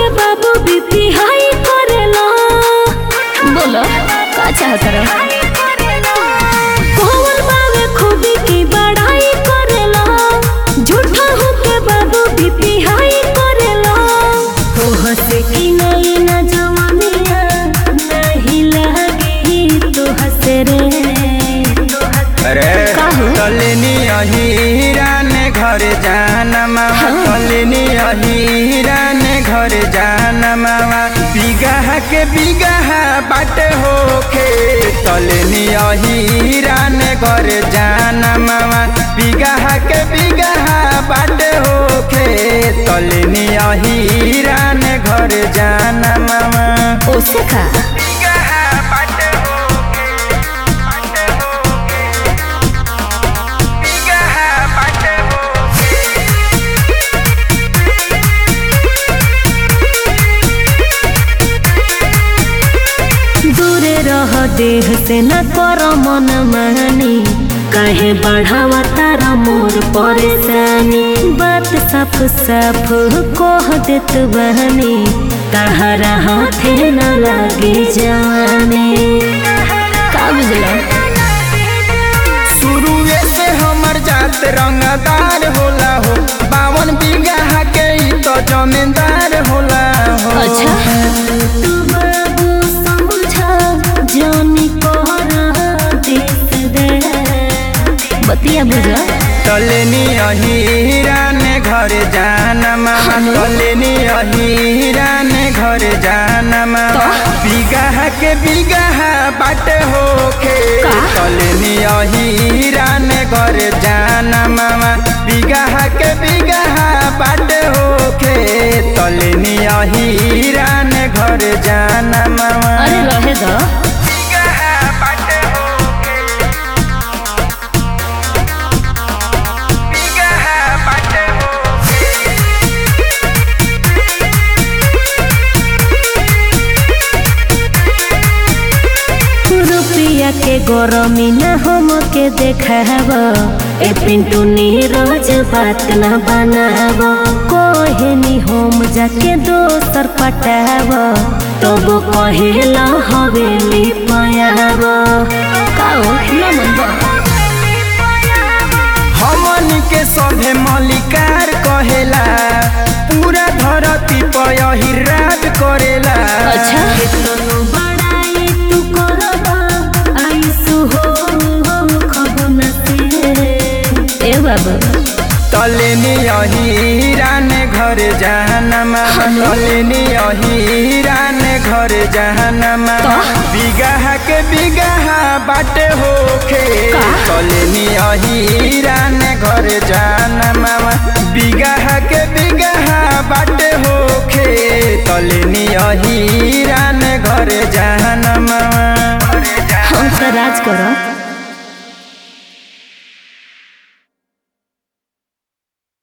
के बाबू बीपी हाई करेला बोलो का चाहत रहो कौन बावे खूबी की बड़ाई करेला झूठा हो के बाबू बीपी हाई करेला हो हसे की नहीं ना जवानिया नहीं लगी तो हसे रे अरे काहू? कलिनी अहीरा ने घर जाना मामा कलिनी अहीरा ने घर जाना मामा बिगाह के बिगाह बाट होके कलिनी अहीरा ने घर जाना मामा बिगाह के बिगाह बाट होके कलिनी अहीरा ने घर जाना मामा ओसे का बिगाह बाट होके बाट होके बिगाह बाट होके दूरे रह देह से न कर मन मानी काहे बढ़ावा तारा मोर परेशानी बात साफ साफ कह देत बहनी तहरा हाथे न लागे जाने का बुझला शुरुए से हमर जात रंगदार होला हो बावन बीघा के ई तो जमींदार होला हो अच्छा तू बाबू समझा जानी कोहरा देख दे बतिया बुझा तलेनी अहीरा ने घर जाना मामा तलेनी अहीरा ने घर जाना मामा बीघा के बीघा बाट होके का? तलेनी अहीरा ने घर जाना मामा बीघा के बीघा बाट होके तलेनी अहीरा ने घर जाना मामा अरे रहे दो बीघा बाट होके बीघा बाट होके रुपया के गरमी न हम के देखाब ए पिंटू नीरज बात न बनाब कहे नी हम जाके दोसर पटाब तब कहेला हवेली पयाब काओ न मन हमन के सभे मलिकार कहेला पूरा धरती पर हिराज करेला अच्छा तनु बड़ाई तू करबा आइसु हो हम खबु न से ए बाबू तलेनी अहीरा ने घर जहनमा तलेनी अहीरा ने घर जहनमा बिगाह के बिगाह बाट होखे का? तलेनी अहीरा ने घर जहनमा बिगाह के बिगाह बाट होखे तलेनी अहीरा ने घर जहनमा हम तो राज करो